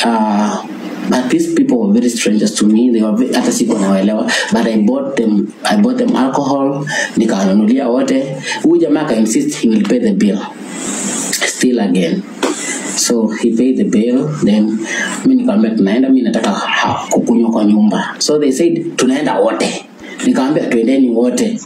uh, but these people were very strangers to me they were very, hata siku nawaelewa but I bought them I bought them alcohol nikawanunulia wote huyu jamaa aka insist he will pay the bill still again so he paid the bill then mi nikamwambia tunaenda mi nataka ha- kukunywa kwa nyumba so they said tunaenda wote nikamwambia twendeni wote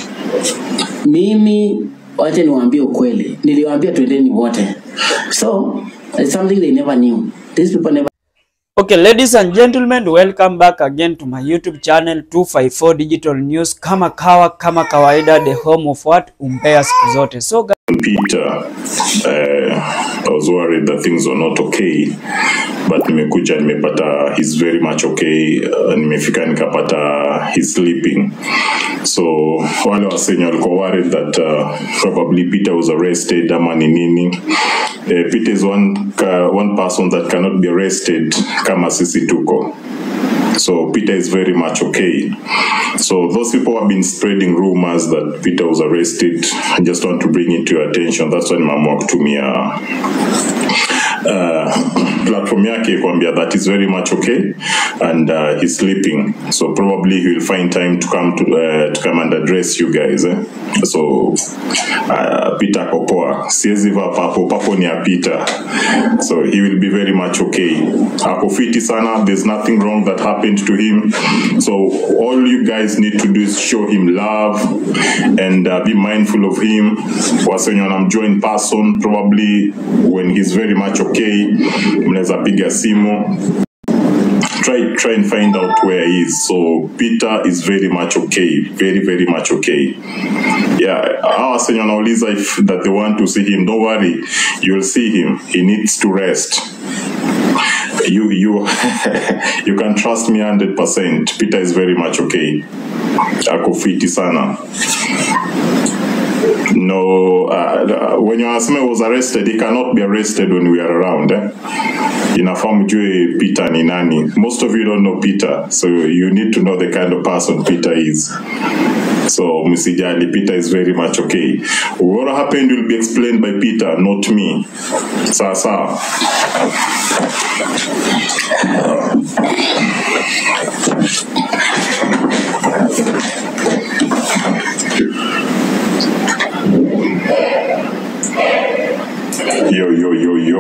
mimi wache niwaambie ukweli niliwaambia twendeni wote so it's something they never knew these people never Okay, ladies and gentlemen, welcome back again to my YouTube channel 254 Digital News. Kama kawa, kama kawaida, the home of what? Umbea siku zote. So guys, Peter, uh, I was worried that things were not okay, but nimekuja nimepata he's very much okay. Uh, nimefika nikapata he's sleeping. So wale wasenye walikuwa worried that uh, probably Peter was arrested ama ni nini. Uh, Peter is one, uh, one person that cannot be arrested kama sisi tuko. So Peter is very much okay. So those people have been spreading rumors that Peter was arrested. I just want to bring it to your attention. That's why nimeamua kutumia uh, platform yake kuambia that is very much okay and uh, he's sleeping so probably he will find time to come to, uh, to come and address you guys eh? so uh, Peter ako poa siwezi vaa papo papo ni ya Peter so he will be very much okay ako fiti sana there's nothing wrong that happened to him so all you guys need to do is show him love and uh, be mindful of him wasenye wanamjua in person probably when he's very much okay mnaweza piga simu try try and find out where he is so peter is very much okay very very much okay yeah hawa wasenye wanauliza if that they want to see him don't worry you'll see him he needs to rest you you you can trust me 100% peter is very much okay ako fiti sana no uh, when you ask me was arrested he cannot be arrested when we are around eh? inafaa mjue peter ni nani most of you don't know peter so you need to know the kind of person peter is so msijali peter is very much okay what happened will be explained by peter not me sawa sawa yo yo yo yo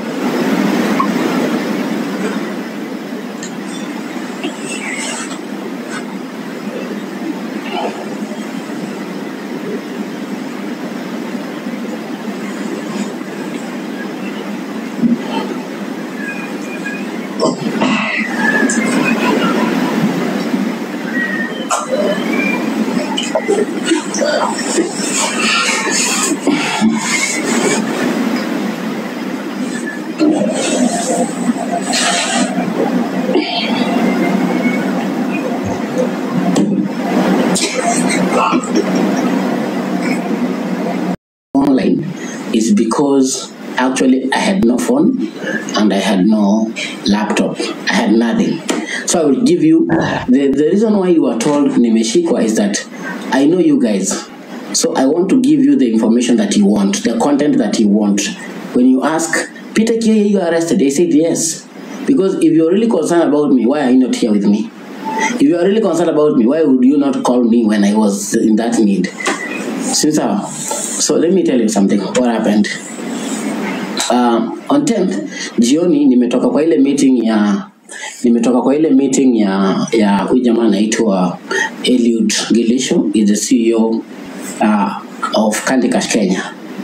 online is because actually I had no phone and I had no laptop. I had nothing. So I will give you the, the reason why you are told Nimeshikwa is that I know you guys. So I want to give you the information that you want, the content that you want. When you ask, Peter Kiyoye, you are arrested, they said yes. Because if you're really concerned about me, why are you not here with me? If you are really concerned about me, why would you not call me when I was in that need? Since uh, so let me tell you something. What happened? Um, on 10th jioni nimetoka kwa ile meeting ya nimetoka kwa ile meeting ya ya huyu jamaa anaitwa Eliud Gilisho is the CEO uh, of Candy Crush Kenya.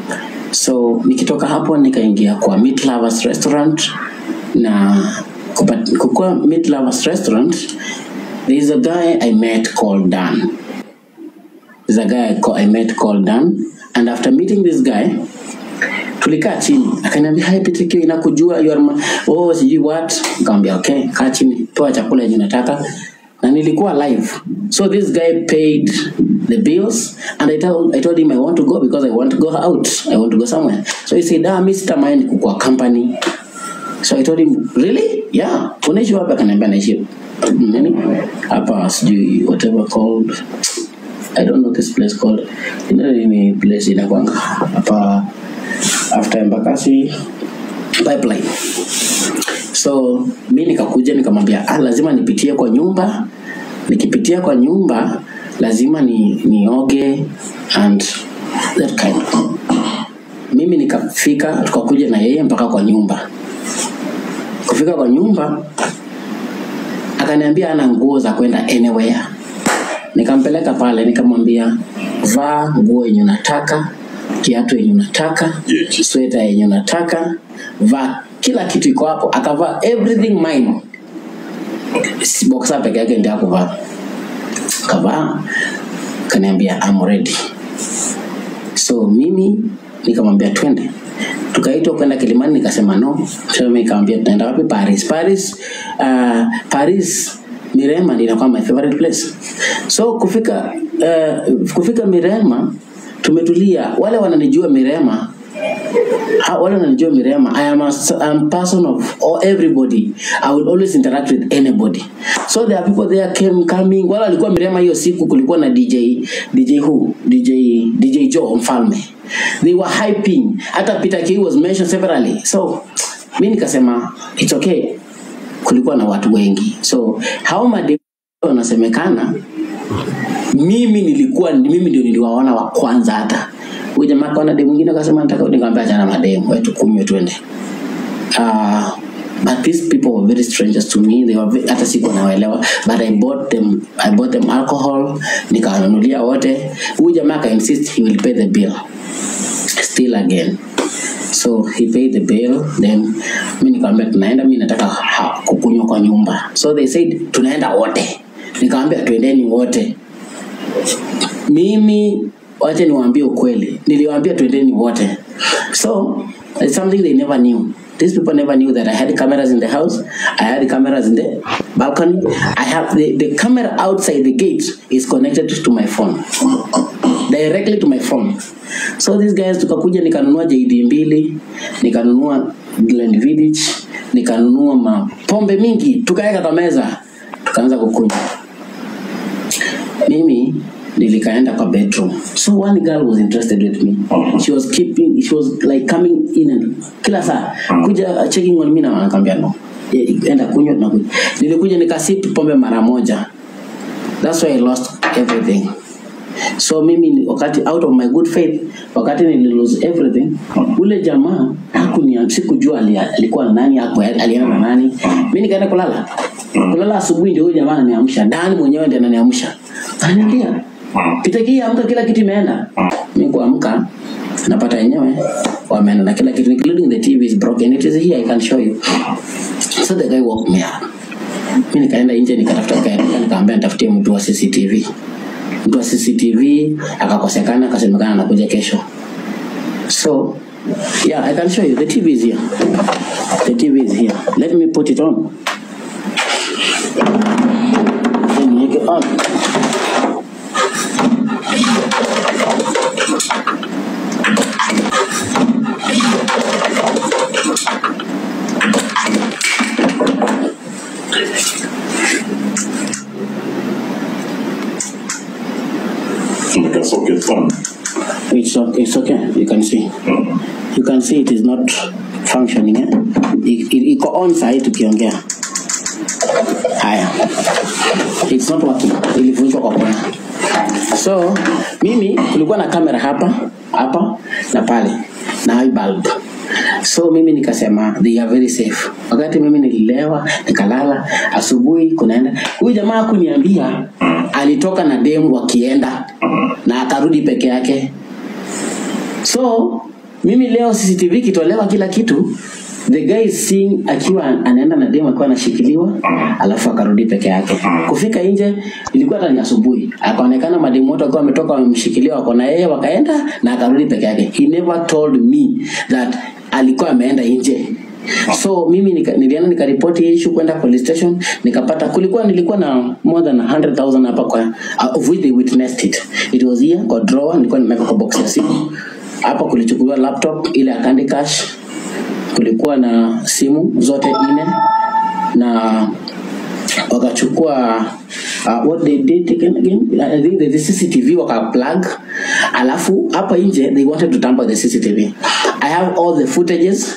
So nikitoka hapo nikaingia kwa Meat Lovers Restaurant na kupat- kukua Meat Lovers Restaurant there is a guy I met called Dan. There's a guy I, call, I met called Dan and after meeting this guy tulikaa chini akaniambia hi Peter Kio inakujua you are my, oh sijui what nikamwambia okay kaa chini toa chakula yenye unataka na nilikuwa live so this guy paid the bills and I told, I told him I want to go because I want to go out I want to go somewhere so he said ah mimi sitamind kukua company so I told him really yeah unaishi wapi akaniambia naishi nini hapa sijui whatever called I don't know this place called you know ni place inakwanga hapa after Embakasi pipeline so mi nikakuja nikamwambia ah, lazima nipitie kwa nyumba nikipitia kwa nyumba lazima ni nioge and that kind mimi nikafika tukakuja na yeye mpaka kwa nyumba kufika kwa nyumba akaniambia ana nguo za kwenda anywhere nikampeleka pale nikamwambia vaa nguo yenye unataka kiatu yenye unataka Yes. sweta yenye unataka vaa kila kitu iko hapo akavaa everything mine Si boxer peke yake ndio akuvaa kavaa kaniambia I'm ready so mimi nikamwambia twende tukaitwa kwenda kilimani nikasema no so mimi nikamwambia tunaenda wapi paris paris uh, paris mirema ndio inakuwa my favorite place so kufika uh, kufika mirema tumetulia wale wananijua mirema ha- wale wananijua mirema i am a, I'm a person of or everybody i will always interact with anybody so there are people there came coming wala walikuwa mirema hiyo siku kulikuwa na dj dj who dj dj joe mfalme they were hyping hata peter k was mentioned severally so mi nikasema it's okay kulikuwa na watu wengi so hao made wanasemekana mimi nilikuwa mimi ndio niliwaona wa kwanza hata huyu jamaa kaona demu mwingine akasema nataka nikamwambia achana na mademu wetu kunywe twende uh, but these people were very strangers to me they were very, hata siku nawaelewa but I bought them I bought them alcohol nikawanunulia wote huyu jamaa aka insist he will pay the bill still again so he paid the bill then mi nikamwambia tunaenda mi nataka ha- kukunywa kwa nyumba so they said tunaenda wote nikamwambia twendeni wote mimi wache niwaambie ukweli niliwaambia twendeni wote so it's something they never knew these people never knew that i had cameras in the house i had cameras in the balcony i have the, the camera outside the gate is connected to my phone directly to my phone so these guys tukakuja nikanunua jd mbili nikanunua Glen village nikanunua mapombe mingi tukaweka kwa meza tukaanza kukunywa mimi nilikaenda kwa bedroom so one girl was interested with me she was keeping she was like coming in and kila saa kuja checking on me na wanakwambia no Eh, enda kunywa na kunywa nilikuja nikasip pombe mara moja that's why i lost everything so mimi ni- wakati out of my good faith wakati nililose everything ule jamaa hakunia sikujua ali- alikuwa na nani hapo alienda na nani mi nikaenda kulala kulala asubuhi ndio huyu jamaa ananiamsha ndani mwenyewe ndiye ananiamsha ananiambia pitakii amka kila kitu imeenda mi kuamka napata wenyewe wameenda na kila kitu including the tv is broken it is here i can show you so the guy woke me up mi nikaenda nje nikatafuta kaereka nikaambia nitafutie mtu wa cctv mtu wa cctv akakosekana akasemekana anakuja kesho so yeah i can show you the tv is here the tv is here let me put it on Then niweke on like a socket fan. it's okay, it's okay you can see you can see it is not functioning eh? I- i- iko on sahi tukiongea haya it's not working ilivunjwa kwa kona so mimi kulikuwa na kamera hapa hapa na pale na hii bulb so mimi nikasema they are very safe wakati mimi nililewa nikalala asubuhi kunaenda huyu jamaa kuniambia alitoka na demu wakienda na akarudi peke yake so mimi leo cctv kitolewa kila kitu the guy is seeing akiwa anaenda na demu akiwa anashikiliwa alafu akarudi peke yake kufika nje ilikuwa hata ni asubuhi akaonekana mademu wote wakiwa wametoka wamemshikilia wako na yeye wakaenda na akarudi peke yake he never told me that alikuwa ameenda nje so mimi nika, nilienda nikaripoti hii issue kwenda police station nikapata kulikuwa nilikuwa na more than 100000 hapa kwa uh, of which they witnessed it it was here kwa drawer nilikuwa nimeweka kwa box ya simu hapa kulichukuliwa laptop ile ya Candy Crush kulikuwa na simu zote nne na wakachukua uh, what they did again, again I think the, the CCTV waka plug alafu hapa nje they wanted to tamper the CCTV I have all the footages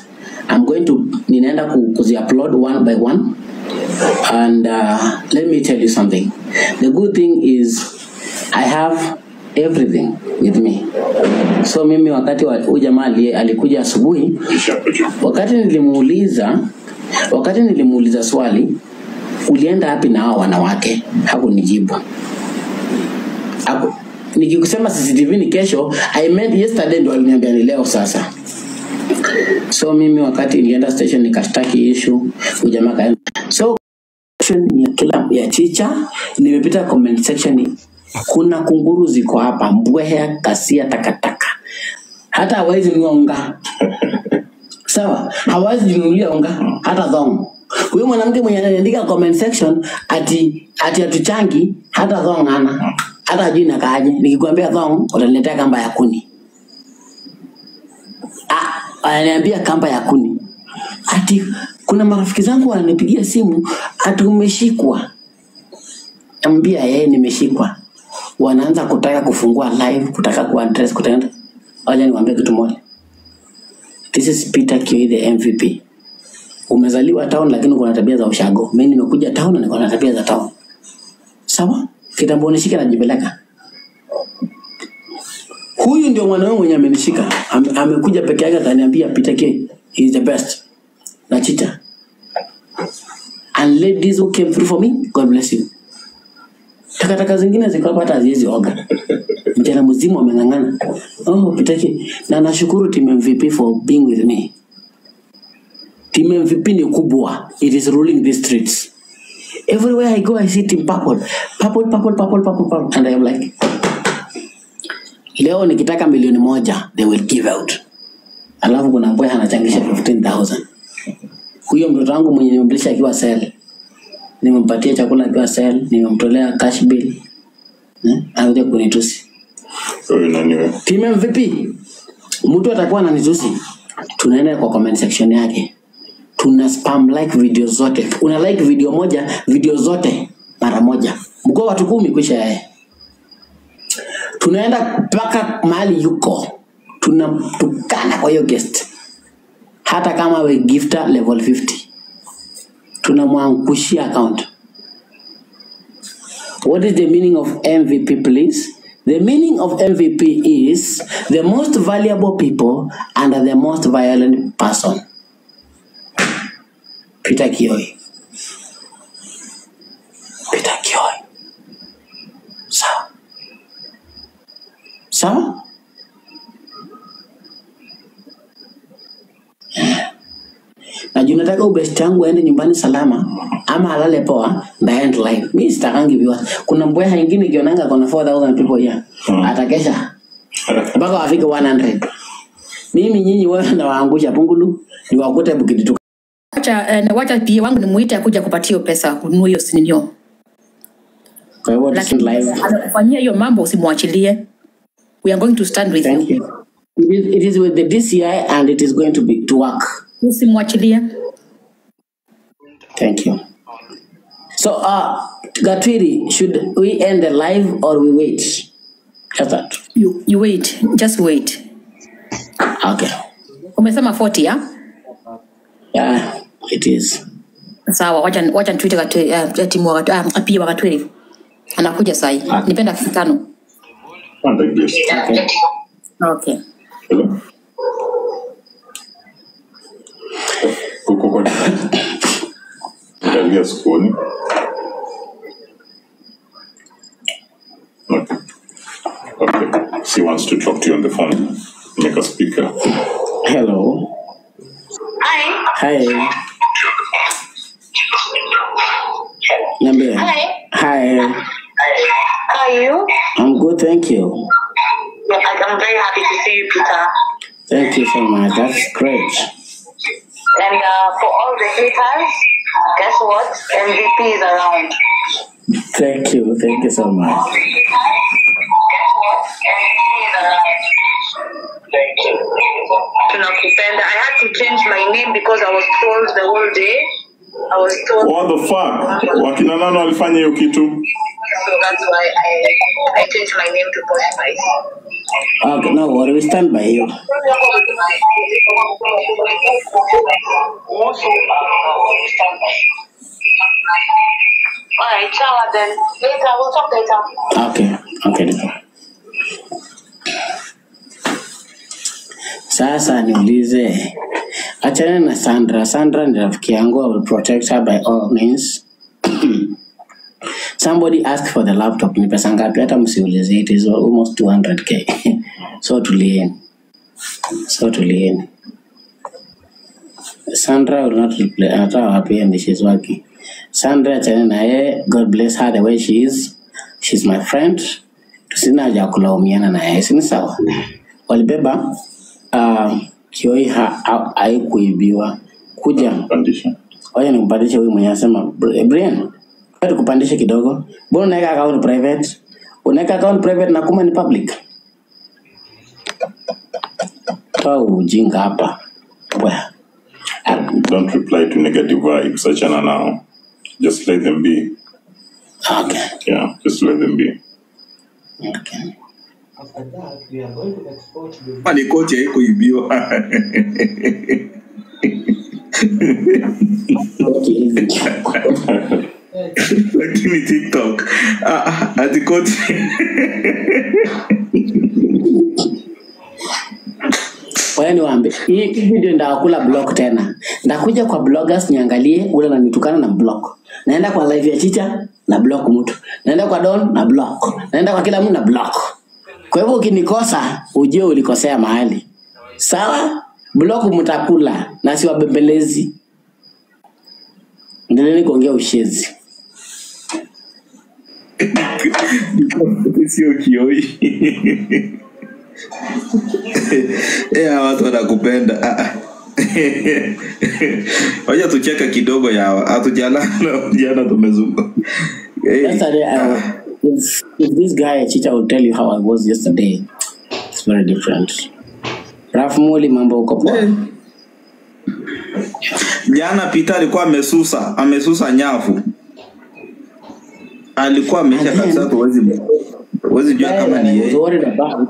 I'm going to ninaenda ku- kuzi-upload one by one and uh, let me tell you something the good thing is I have everything with me so mimi wakati wa- huyu jamaa ali- alikuja asubuhi wakati nilimuuliza wakati nilimuuliza swali ulienda wapi na hao wanawake hakunijibu Haku- nikikusema cctv ni kesho i meant yesterday ndo aliniambia ni leo sasa so mimi wakati nilienda station nikashtaki issue huyu jamaa kaenda so section ya kila ya chicha nimepita comment section kuna kunguru ziko hapa mbweha kasia takataka hata hawezi nunua unga sawa hawezi jinunulia unga hata thong huyo mwanamke mwenye anaandika comment section ati ati atuchangi hata thong ana hata ajui nakaaje nikikwambia thong utaniletea kamba ya kuni Ah, ananiambia kamba ya kuni ati kuna marafiki zangu wananipigia simu ati umeshikwa ambia yeye nimeshikwa wanaanza kutaka kufungua live kutaka kuaddress kutaka wacha niwaambie kitu moja this is Peter Kioi the MVP umezaliwa town lakini uko na tabia za ushago mimi nimekuja town na niko na tabia za town sawa kitambo nishike najipeleka huyu ndio mwanaume mwenye amenishika Ame, amekuja peke yake akaniambia Peter Kioi he is the best na chita and ladies who came through for me god bless you takataka zingine ziko hapa hata haziwezi oga mchana mzima wameng'ang'ana oh pitaki na nashukuru team mvp for being with me team mvp ni kubwa it is ruling the streets everywhere i go i see team purple purple purple purple purple, purple. and i am like leo nikitaka milioni moja they will give out alafu kuna boy anachangisha 15000 huyo mtoto wangu mwenye nimemlisha akiwa sel nimempatia chakula akiwa sel nimemtolea cash bill eh, anakuja kunitusi Huyu nani wewe? team mvp mtu atakuwa ananitusi tunaenda kwa comment section yake tuna spam like video zote una like video moja video zote mara moja mkoa watu kumi kwisha yeye tunaenda mpaka mahali yuko tunatukana kwa hiyo guest hata kama we gifter level 50 tunamwangushia account what is the meaning of mvp please the meaning of mvp is the most valuable people and the most violent person peter kioi peter kioi sawa sawa na juu nataka ubest yangu aende nyumbani salama ama alale poa ndaend live mi sitakangi viewers kuna mbweha ingine ikionanga kona 4000 people here Hmm. atakesha mpaka wafike 100 mimi nyinyi wewe nawaangusha pungulu niwakute bukidituka wacha eh, na wacha pia wangu nimuite akuja kupatia hiyo pesa kununua hiyo sininio kwa hivyo this is lakini live anakufanyia hiyo mambo usimwachilie we are going to stand with thank you you it is, it is with the DCI and it is going to be to work usimwachilie thank you so uh Gatwiri should we end the live or we wait just that you, you wait just wait okay umesema 40 ya yeah it is sawa wacha wacha nituite kati uh, timu wakati uh, pia wakati anakuja sahi Okay. nipenda dakika tano One like this. okay okay Hello? Uko kwa Angalia sokoni. Okay. Okay. She wants to talk to you on the phone. Make a speaker. hello Hi. hi Niambie. Hi. Hi. How are you? I'm good, thank you. Yeah, I- I'm very happy to see you, Peter. Thank you so much. That's great. And uh, for all the haters, guess what? MVP is around. Thank you. Thank you so much. Guess what? MVP is around. Thank you. Tunakupenda. I had to change my name because I was told the whole day. I was told, What the fuck? Wakina nani walifanya hiyo kitu? so that's why I I changed my name to Posh Spice. Okay, no worry, we stand by you. Alright, ciao then. Later, we'll talk later. Okay, okay. Dito. Sasa niulize, achana na Sandra. Sandra ni rafiki yangu, I will protect her by all means. Somebody asked for the laptop, ni pesa ngapi? Hata msiulize, it is almost 200k. so tulieni, so tulieni. Sandra will not reply. Anatoa wapi and she's working. Sandra achana na yeye. God bless her the way she is. She's my friend. Tusina haja ya kulaumiana na yeye, si ni sawa? Walibeba uh, kioi ha- ha- haikuibiwa. Kuja, Condition. wacha nikupandishe huyu mwenye anasema "Br- Brian, wacha tukupandishe kidogo. Mbona unaweka account private? Unaweka account private na kuma ni public? Toa ujinga hapa. Bwana. Don't reply to negative vibes. Achana now. Just let them be. Okay. Yeah, just let them be. Okay. Kama ni kocha haikuibiwa Okay, easy. lakini tiktok ah, ah, ati kocha Wewe niwaambie, hii hii video ndakula block tena. Ndakuja kwa bloggers niangalie ule ananitukana na block. Naenda kwa live ya Chicha na block mtu. Naenda kwa Don na block. Naenda kwa kila mtu na block. Kwa hivyo ukinikosa, ujue ulikosea mahali. Sawa? Block mtakula na siwabembelezi. Endeleeni kuongea ushezi. sio kioi ya watu wanakupenda Ah, ah. wacha tucheka kidogo ya hatujalala jana tumezunga hey. Yesterday, I, if, if this guy Chicha will tell you how I was yesterday, it's very different. Raf Muli, mambo uko poa? Eh. jana Peter alikuwa amesusa amesusa nyavu alikuwa ameisha And then- kabisa tuwezi huwezi jua guy kama that ni I was yeye worried about.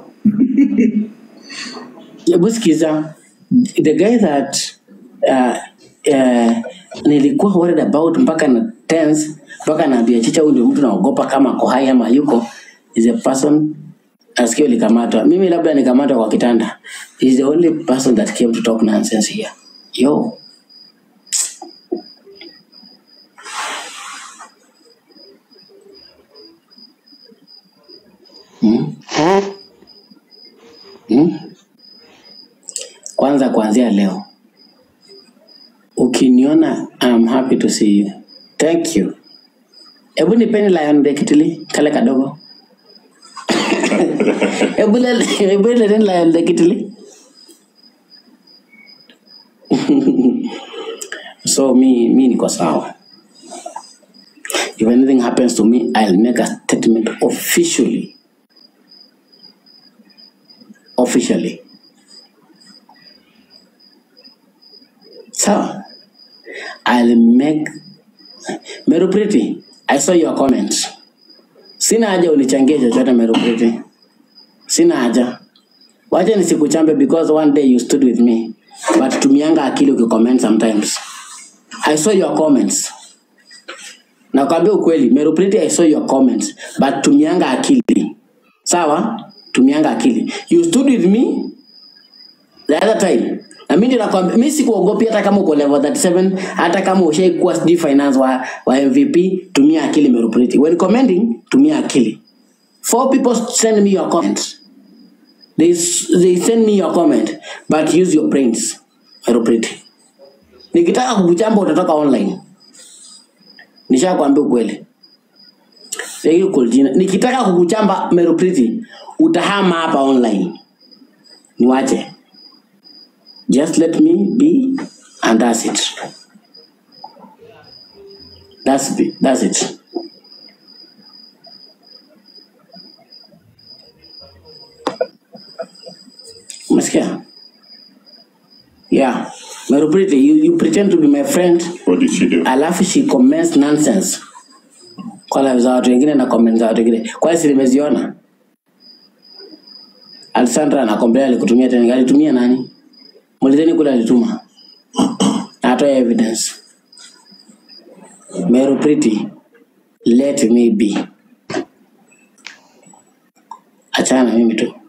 Hebu sikiza, the guy that uh, uh, nilikuwa worried about mpaka na tense mpaka naambia Chicha, huyu ndio mtu naogopa kama ako hai ama yuko is a person asikio likamatwa. Mimi labda nikamatwa kwa kitanda. He's the only person that came to talk nonsense here. Yo, hmm? Hmm? Kwanza kuanzia leo ukiniona I'm happy to see you. Thank you. Hebu nipeni lion dekitili kale kadogo. Hebu le- hebu leteni lion dekitili. So mi mi niko sawa. If anything happens to me, I'll make a statement officially. Officially. Sawa. I'll make Meru Pretty, I saw your comments. Sina haja unichangie chochote Meru Pretty. Sina haja. Wacha nisikuchambe because one day you stood with me. But tumianga akili ukicomment sometimes. I saw your comments. Nakwambia ukweli, Meru Pretty, I saw your comments. But tumianga akili. Sawa? Tumianga akili. You stood with me the other time na mimi ndio nakwambia mimi sikuogopi hata kama uko level 37 hata kama ushaikuwa sijui finance wa, wa MVP tumia akili Merupreti when commenting tumia akili four people send me your comment they, s- they send me your comment but use your brains Merupreti nikitaka kukuchamba utatoka online nishakwambia ukweli Hiyo kuljina. nikitaka kukuchamba Merupreti utahama hapa online niwache Just let me be, and that's it. That's be, that's it. Umesikia? Yeah. Merupriti, you, you pretend to be my friend, What did she do? alafu she comments nonsense kwa live za watu wengine na comment za watu wengine. Kwa hiyo si nimeziona? Alessandra anakomplea alikutumia tena. Alitumia nani? Mulizeni kule alituma. Atoe evidence. Meru Pretty, let me be. Achana na mimi tu.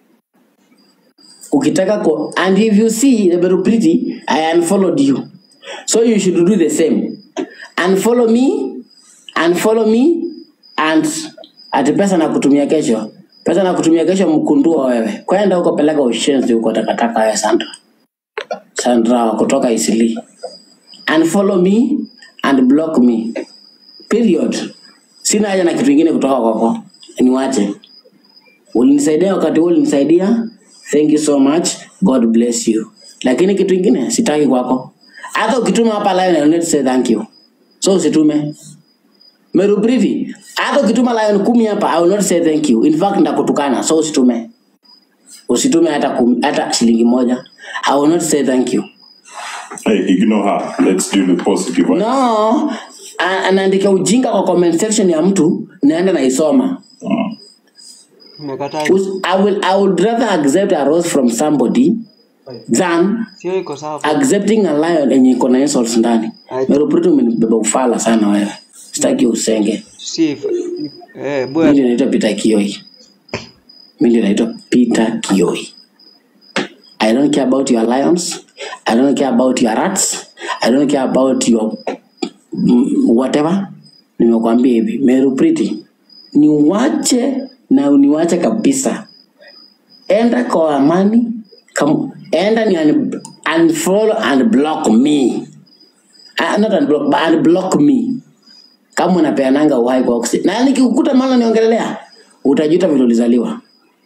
Ukitaka ko and if you see the Meru Pretty, I unfollowed you. So you should do the same. Unfollow me, unfollow me and ati pesa na kutumia kesho. Pesa na kutumia kesho mkundua wewe. Kwenda huko peleka ushenzi huko takataka wewe Sandra. Sandra wa kutoka Isili. Unfollow me and block me. Period. Sina haja na kitu kingine kutoka kwako. Niwache. Ulinisaidia wakati huo ulinisaidia. Thank you so much. God bless you. Lakini kitu kingine sitaki kwako. Hata ukituma hapa live I will not say thank you. So usitume. Meru Pretty, hata ukituma lion kumi hapa I will not say thank you. In fact ndakutukana. So usitume. Usitume hata kumi, hata shilingi moja. I will not say thank you. Hey, ignore her. Let's deal with positive. vibes. No, a- anaandika ujinga kwa comment section ya mtu naenda naisoma. Umekataa. Us- I will, I would rather accept a rose from somebody than Sio iko sawa. accepting a lion yenye iko na insults ndani. Aje. Meru Pretty umenibeba ufala sana wewe. Sitaki usenge. Si eh Mimi bwana. ndio naitwa Peter Kioi. Mimi ndio naitwa Peter Kioi. I don't care about your lions. I don't care about your rats. I don't care about your mm, whatever. Nimekwambia hivi, Meru Pretty, niwache na uniwache kabisa. Enda kwa amani, kam, enda ni un, unfollow and block me. Uh, not unblock, but unblock me kama unapeananga uhai kwa oxy. Na nikikukuta mala niongelelea, utajuta vile ulizaliwa.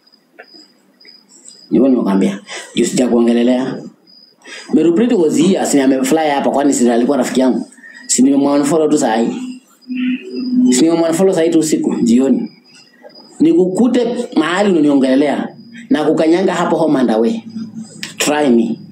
Ndivyo nimekwambia. Juu sija kuongelelea. Meru Pretty was here, si amefly hapa kwani si alikuwa rafiki yangu. Si nimemwanfollow tu saa hii. Si nimemwanfollow saa hii tu usiku jioni. Nikukute mahali unaniongelelea na kukanyanga hapo home and away. Try me.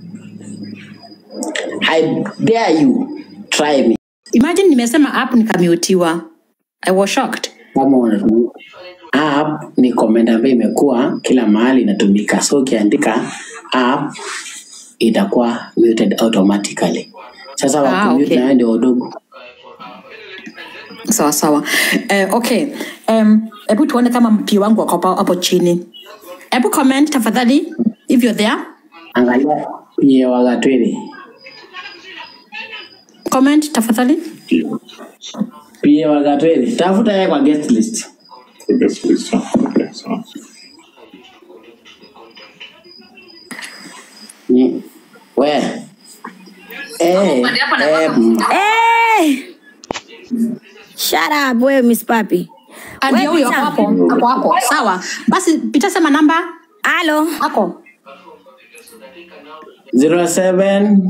I dare you. Try me. imagine nimesema app nikamutiwa i was shocked kama unatumia app ni comment ambayo imekuwa kila mahali inatumika so ukiandika app itakuwa muted automatically sasa Ah, wakumute okay. nayo ndio wadogo sawa sawa eh, okay um, hebu tuone kama mpio wangu wako hapo hapo chini hebu comment tafadhali if you're there angalia pie wagatwili comment tafadhali pie wagatwili tafuta yeye kwa guest list Yes, please. Okay, so. Ni- we eh, eh, mm, Hey! Shut up, wewe Miss Papi. ndio huyo Peter. hapo hapo hapo hapo sawa basi pita sema namba Halo. hapo 07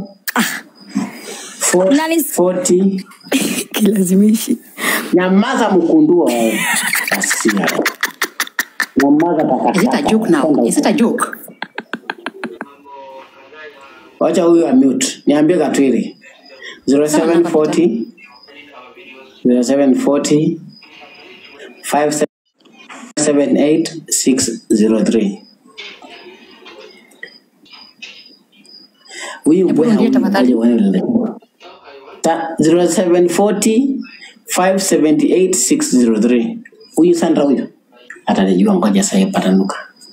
Nani- 40 Kilazimishi. nyamaza mkundua wewe Asia. nyamaza is it a joke now takataka is it a joke wacha huyu amute niambie katwiri 0740 0740 578603 huyu Hebu mbweha rudia huyu tafadhali. ngoja uone. Ta- 0740 578603 huyu sandra huyu atanijua ngoja sahii patanuka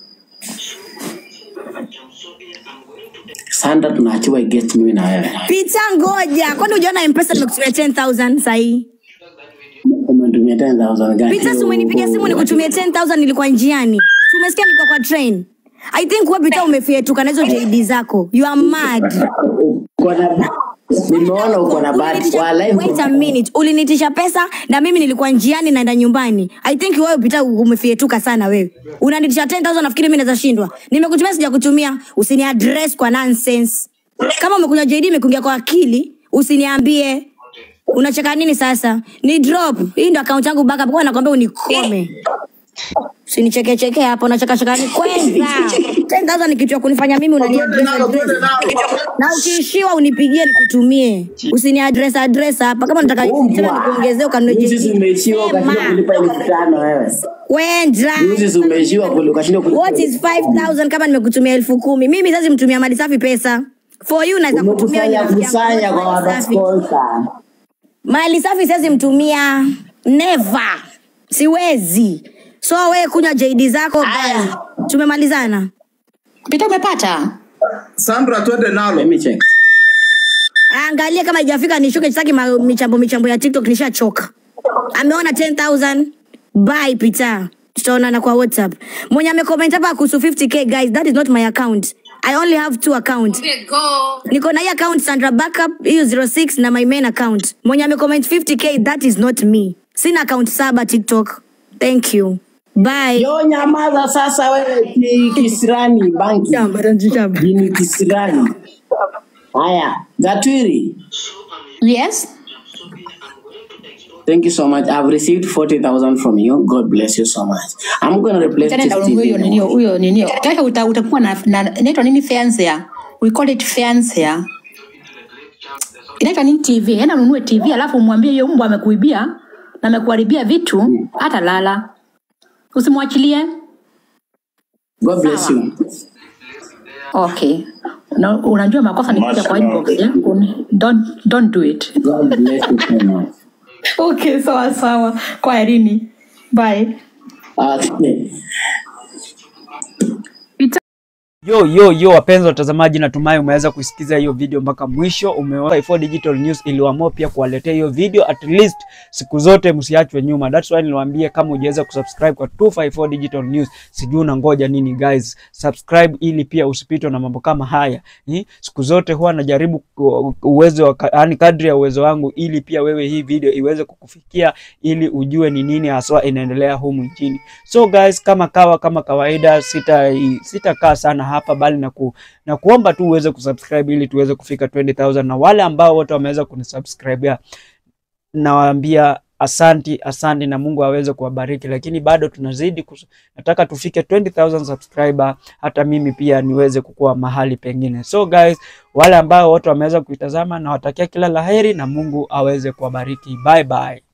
sandra tunaachiwa guest mimi na wewe Pita ngoja. Kwani ujaona M-Pesa nimekutumia 10,000 sahi? umetumia 10000 gani Pita si umenipigia simu nikutumia 10,000 nilikuwa njiani. Si Umesikia nilikuwa kwa train. I think wewe Pita umefietuka na hizo JD zako. You are mad. Uko na- nimeona uko na bahati Ulinitisha- wa live Wait a minute. Ulinitisha pesa na mimi nilikuwa njiani naenda nyumbani. I think wewe Pita umefietuka sana wewe. Unanitisha 10,000 nafikiri mimi naweza shindwa. Nimekutumia sijakutumia. Usini address kwa nonsense. Kama umekuja JD imekuingia kwa akili, usiniambie. Unacheka nini sasa? Ni drop. Hii ndo account yangu backup. Kwa nakwambia unikome. Usinichekecheke hapo unachekacheka ni kwenza. 10000 ni kitu ya kunifanya mimi unani address address. Na ukiishiwa unipigie nikutumie. Usini address address hapa kama unataka tena nikuongezee ukanunue Juzi jingine. umeishiwa ukashindwa Sema. kulipa elfu tano wewe. Kwenza. Juzi umeishiwa kuli- ukashindwa kulipa. What is 5000 kama nimekutumia elfu kumi? Mimi sasa mtumia mali safi pesa. For you naweza kutumia Umekusanya rafiki yangu. kusanya kwa Mali watu safi. sponsor. Mali safi siwezi mtumia. Never. Siwezi. So wewe kunywa JD zako guys. Tumemalizana. Pita umepata? Sandra, twende nalo. Let me check. Angalia kama haijafika nishuke sitaki ma- michambo michambo ya TikTok nishachoka. Ameona 10000 bye Peter. Tutaonana kwa WhatsApp. Mwenye amecomment hapa kuhusu 50k guys, that is not my account. I only have two accounts. Niko na hii account Sandra Backup hiyo 06 na my main account. Mwenye amecomment 50k that is not me. Sina account saba TikTok. Thank you. Bye. Yo nyamaza sasa wewe ki- kisirani banki. Shamba, ranji shamba. Jini kisirani. Haya, Gatwiri. Yes. Thank you so much. I've received 40,000 from you. God bless you so much. I'm going to replace Tena this download huyo TV. ninio huyo ninio. Kesho uta, utakuwa na, na inaitwa nini fansare? We call it fansare. Inaitwa nini TV? Yaani ununue TV alafu umwambie hiyo mbwa amekuibia na amekuharibia vitu hata lala. Usimwachilie. God bless you. Okay. Na unajua makosa ni kuja kwa inbox eh? Un- Don't don't do it. God bless you so much. Okay, sawa sawa. Kwa Irini. Bye. Okay. Yo yo yo, wapenzi watazamaji, natumai umeweza kusikiza hiyo video mpaka mwisho. Umeona 4 Digital News iliamua pia kuwaletea hiyo video, at least siku zote msiachwe nyuma. That's why niliwaambia kama hujaweza kusubscribe kwa 254 Digital News, sijui unangoja nini guys, subscribe ili pia usipitwe na mambo kama haya. Ni siku zote huwa najaribu ku- uwezo wa yani kadri ya uwezo wangu, ili pia wewe hii video iweze kukufikia, ili ujue ni nini haswa inaendelea humu nchini. So guys, kama kawa kama kawaida, sita sitakaa sana hapa bali na, ku, na kuomba tu uweze kusubscribe ili tuweze kufika 20000 na wale ambao wote wameweza kunisubscribe nawaambia asanti asanti na Mungu aweze kuwabariki, lakini bado tunazidi kus... nataka tufike 20000 subscriber, hata mimi pia niweze kukua mahali pengine. So guys, wale ambao wote wameweza kuitazama, nawatakia kila laheri na Mungu aweze kuwabariki. Bye bye.